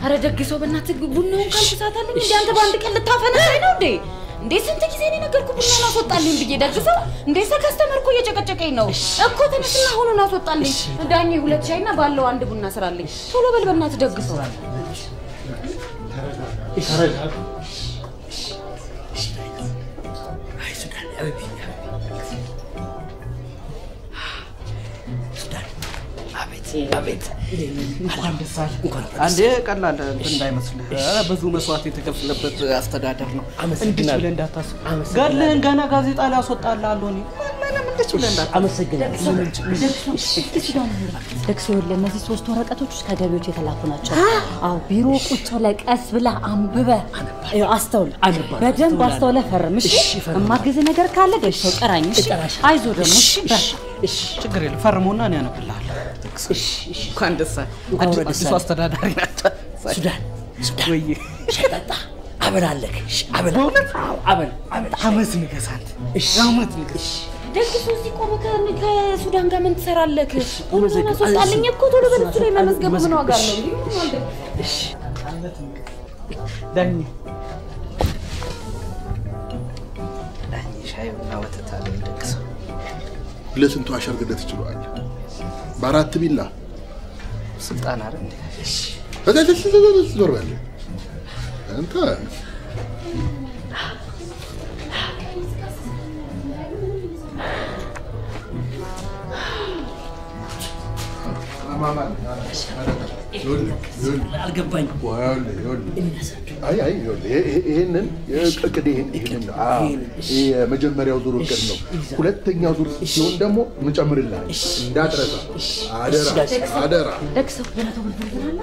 አረ ደግ ሰው በእናትህ ቡናውን ካልተሳታልኝ እንዴ አንተ በአንድ ቀን ልታፈነሳኝ ነው እንዴ? እንዴ ስንት ጊዜ ነው የነገርኩህ ቡናውን አስወጣልኝ ብዬ። ደግ ሰው እንዴ ከስተመር እኮ እየጨቀጨቀኝ ነው እኮ ተነስና አሁኑን አስወጣልኝ። ዳኜ ሁለት ሻይና ባለው አንድ ቡና ስራልኝ። ቶሎ በል በእናትህ ደግ ሰው። አቤት አንዴ ቀላል እንትን እንዳይመስልህ ኧረ ብዙ መስዋዕት የተከፈለበት አስተዳደር ነው። እንድች ብለህ እንዳታስብ። ገድልህን ገና ጋዜጣ ላይ አስወጣልሃለሁ እኔ ምንም እንድች ብለህ እንዳታስብ። አመሰግናለሁ። ደግሶ ይኸውልህ እነዚህ ሶስት ወረቀቶች ውስጥ ከገቢዎች የተላኩ ናቸው። አዎ ቢሮ ቁጭ ብለህ ቀስ ብለህ አንብበህ ይኸው አስተውል፣ በደንብ አስተውለህ ፈርም። እሺ የማግዝህ ነገር ካለ ደግሶ ጥራኝ። እሺ አይዞህ ደግሞ እሺ በርታ። ችግር የለም ፈርሞና እኔ አነብልሃለሁ። እንኳን ደስ አለህ። አዲስ- አዲሱ አስተዳዳሪ ናቸው። ሱዳን ሱዳን ወይ ሻይ ጠጣ። አበል አለክ። እሺ፣ አበል አዎ፣ አበል አበል አመት ንገስ አንተ እሺ፣ አመት ንገስ ደግ ሰው እዚህ ቆመህ ከ- ከሱዳን ጋር ምን ትሰራለህ? ቡናውን አስወጣልኝ እኮ ቶሎ በል እሱ ላይ መመዝገቡ ምን ዋጋ አለው? እንዴ ምን ማለት ነው? ዳኝ ዳኝ ሻይ ቡና ወተት አለ ደግሰው ለስንቱ አሸርግደት ትችለዋል? በአራት ቢላ ስልጣን አረ እንዴ ዞር በል አንተ። አልገባኝም። አይ አይ ይኸውልህ፣ ይሄ- ይሄ- ይሄንን እቅድ ይሄን ይሄንን ነው። አዎ፣ ይሄ የመጀመሪያው ዙር እቅድ ነው። ሁለተኛው ዙር ሲሆን ደግሞ እንጨምርልሃል። እንዳትረሳ አደራ አደራ። ደግ ሰው ገና ተወልወል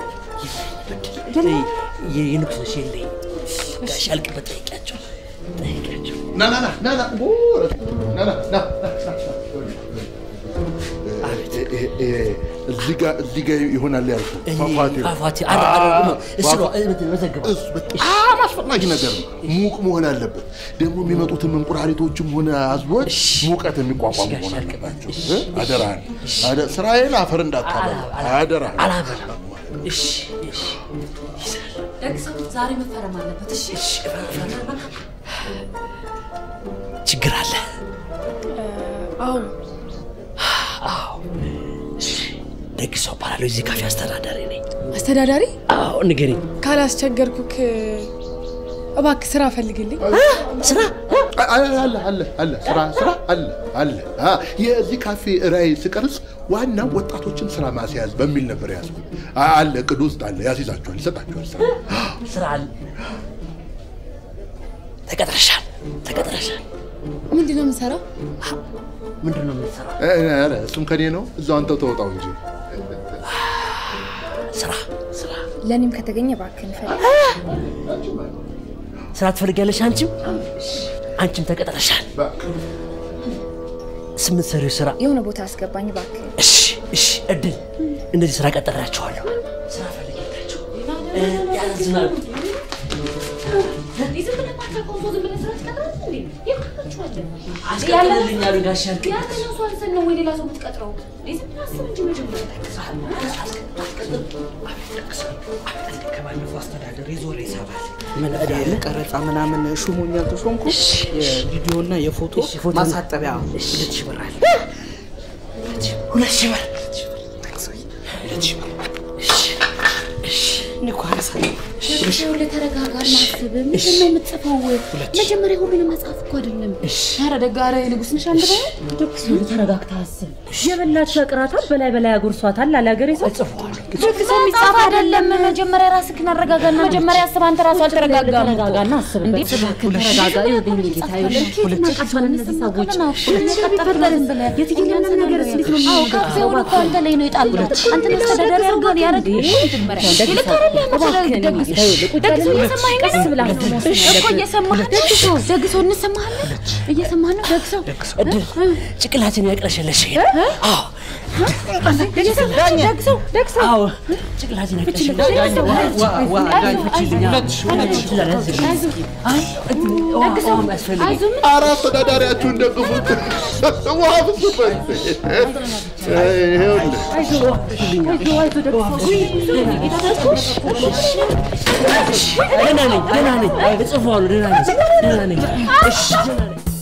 የንጉስ ነሽ የለኝ ጋሽ አልቅበት ጠይቂያቸው ጠይቂያቸው ና ና ና ና ና ኦ፣ ና ና ና ይሄ- ይሄ- እዚህ ጋር እዚህ ጋር ይሆናል ያልኩህ ፏፏቴው። ፏፏቴ አረ አረ አዎ፣ እሱ ነው ፏፏ- መዘግበው እሱ በጣም አስፈላጊ ነገር ነው። ሙቅ መሆን አለበት። ደግሞ የሚመጡትም እንቁራሪቶችም ሆነ አዝቦች ሙቀት የሚቋቋሙ መሆን አለባቸው። እ? አደራህን አደ- ስራዬን አፈር እንዳታበላ አደራህን። አላበላም እሺ እሺ ደግ ሰው ዛሬ መፈረም አለበት። እሺ ችግር አለ አዎ አዎ እሺ ደግ ሰው እባላለሁ የዚህ ካፌ አስተዳዳሪ ነኝ አስተዳዳሪ አዎ ንገሪኝ ካላስቸገርኩክ እባክህ ስራ ፈልግልኝ። ስራ አ- አለ አለ አለ አለ ስራ ስራ አለ አለ አ፣ የዚህ ካፌ ራዕይ ስቀርጽ ዋናው ወጣቶችን ስራ ማስያዝ በሚል ነበር ያዝኩት። አ- አለ እቅድ ውስጥ አለ። ያስይዛቸዋል፣ ይሰጣቸዋል ስራ ስራ አለ ተቀጥረሻል ተቀጥረሻል ምንድን ነው የምሰራው? ምንድን ነው የምትሰራው እ፣ ኧረ እሱም ከኔ ነው። እዛው አንተው ተወጣው እንጂ ስራ ስራ ለእኔም ከተገኘ እባክህን ፈልግ። ስራ ትፈልጊያለሽ አንቺም አንቺም ተቀጥረሻል ስምንት ሰሪው ስራ የሆነ ቦታ አስገባኝ እባክህን። እሺ እሺ እድል እንደዚህ ስራ ቀጠራቸዋለሁ ስራ ፈልጊያላቸው ያዝናሉ እንዴ ዝም ብለህ ማታውቀው ሰው ዝም ብለህ ስራ ትቀጥራለህ እንዴ? ይቀጥራችኋለን። አስቀጥልልኝ አሉ ጋሽ ያልክ ያንተኛው ሰው አንተን ነው ወይ ሌላ ሰው የምትቀጥረው? እንዴ ዝም ብለህ አስብ እንጂ መጀመሪያ ከባለፈው አስተዳደር የዞረ ይሰራል። ምን እዳ አለ? ቀረጻ ምናምን ሹሞኛል ተሾምኩ። የቪዲዮና የፎቶ ፎቶ- ማሳጠቢያ እሺ። ሁለት ሺህ ብር አለ። ሁለት ሺህ ብር ሁለት ሺህ ብር እኔ እኮ አነሳለሁ። ይኸውልህ ተረጋጋ፣ አናስብ። ምንድን ነው የምትጽፈው? መጀመሪያ ሁሉንም መጽሐፍ እኮ አይደለም። ኧረ ደግ ኧረ ንጉሥ ነሽ አንድ በይ ደግሶ ተረጋግተህ አስብ። የበላቸው ያቅራታል፣ በላይ በላይ ያጎርሷታል አለ ሀገሬ ሰው። ደግ ሰው የሚጻፍ አይደለም። መጀመሪያ ራስህን አረጋጋና መጀመሪያ አስብ። አንተ ራሱ አልተረጋጋም እኮ። ተረጋጋና አስብ። እንዴ እባክህ ተረጋጋ። ይኸውልህ የኔ ጌታ ይኸውልህ ከየት እናውቃቸዋለን እነዚህ ሰዎች? የትኛውንም ነገር እንዴት ነው አዎ የምናደርገው? ካፌውን እኮ አንተ ላይ ነው የጣሉት። አንተ ነው አስተዳዳሪ አድርገው ያደረግ መጀመሪያ ይልቅ አይደለም እባክህን ደግ ጌታ ይኸውልህ ቁጭ ደግ ሰው ብለህ እየሰማኸኝ ነው? ቀስ ብለህ ነው መወሰን እኮ ያለብህ። እየሰማህ ደግ ሰው ደግ ሰው እንሰማሃለን እየሰማህ ነው ደግ ሰው እድል ጭቅላትን ያቅለሸለሽ አዎ ደግ ሰው ደግ ሰው አዎ ጭቅላትን ያቅለሸለሽ አይ ውሃ የሚያስፈልገኝ አይዞህ ምን ኧረ አስተዳዳሪያችሁን ደግፉት። ውሃ ፍሱበት። ይኸውልህ አይዞህ አይዞህ አይዞህ ደግ ሰው ደህና ነኝ ደህና ነኝ እጽፈዋለሁ ደህና ነኝ ደህና ነኝ እሺ ደህና ነኝ